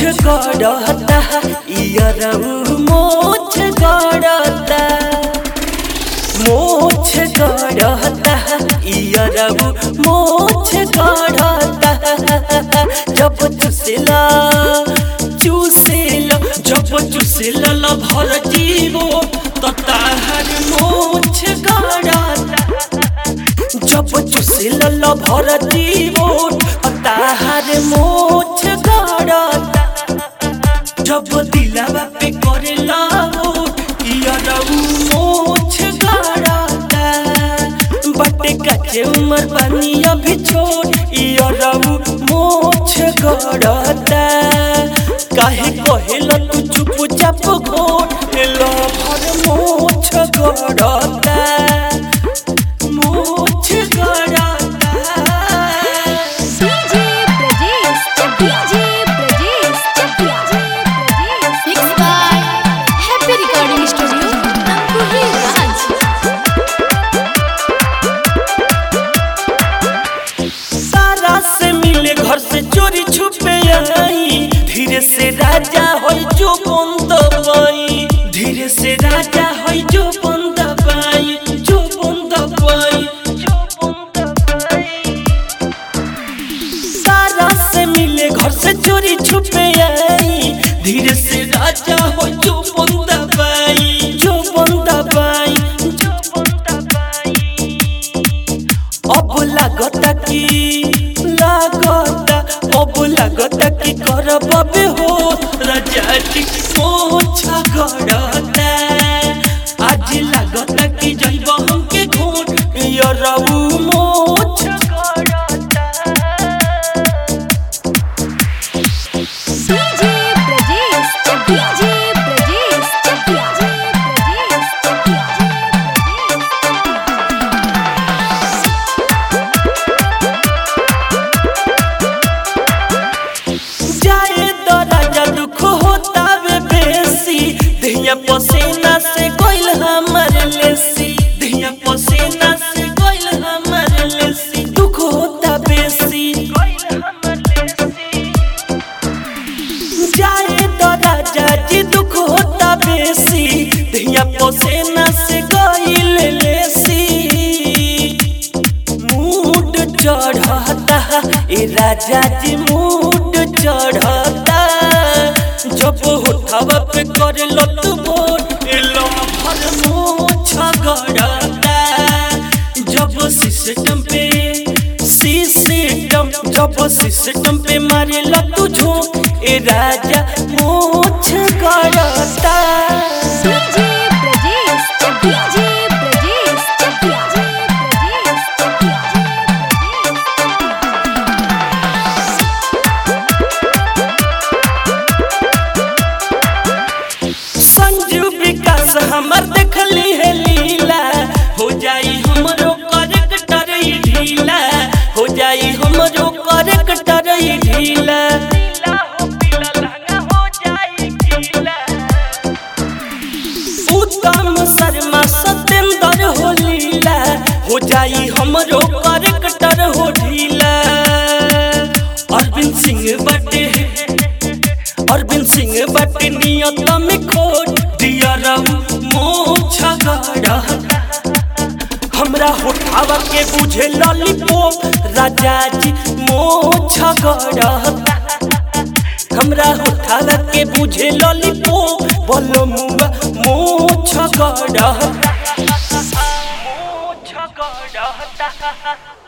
गड़ता इयरऊ मोछ गड़ता मोछ गड़ता इयरऊ मोछ गड़ता जब चुसेला चुसेला जब चुसेला ल भर जीवो त ताहर मोछ गड़ता जब चुसेला ल भर जीवो त ताहर मोछ गड़ता जब दिलावा पे करे लाओ यारऊ मोछ गाड़ता बटे कच्चे उमर बनी अभी छोट यारऊ मोछ गाड़ता काहे कहेला तू चुप चाप घोट लो भर मोछ गाड़ता मोछ गाड़ता DJ Brajesh DJ Brajesh mix by happy recording studio Tamkuhi Raj सारा से मिले घर से चोरी छुपे आई धीरे से राजा होई जो बंद पाई धीरे से राजा होई जो बंद पाई जो बंद पाई जो बंद पाई सारा से मिले घर से चोरी छुपे आई धीरे से राजा हो जो बंदा पाई जो बंदा पाई जो बंदा पाई अब लागता कि लागता अब लागता कि करब बे हो राजा जी मोछा गड़ता आज लागता कि जइब हमके घोट यरऊ मोछ गड़ता DJ Brajesh DJ Brajesh DJ जाए तो राजा दुख होता वे बेसी दिया पसीना से कोइल हमर लेसी दिया पसीना से कोइल हमर लेसी दुख होता बेसी जाए तो राजा जी दुख होता बेसी दिया पसीना से कोइल लेसी मूड चढ़ता ए राजा जी मूड चढ़ता जब होठवा पे करे लत बोल ए लफर मोछ गड़ता जब सिस्टम पे सिस्टम जब सिस्टम पे मारे लत झोंक ए राजा मोछ गड़ता DJ Brajesh DJ Brajesh DJ Sanju Vikas हमर देखली है लीला हो जाई हमरो करेक्टर ई ढीला हो जाई हमरो करेक्टर ई ढीला उत्तम शर्मा सत्येंद्र हो लीला हो जाई हमरो करेक्टर हो ढीला अरविंद सिंह बटे अरविंद सिंह बट नियत में खोट दिया रहू मोछ गड़ा हमरा होठावा के बुझे लॉलीपॉप राजा जी मोछ गड़ा हमरा होठावा के बुझे लॉलीपॉप बोलो मुआ मोछ गड़ा मोछ गड़ा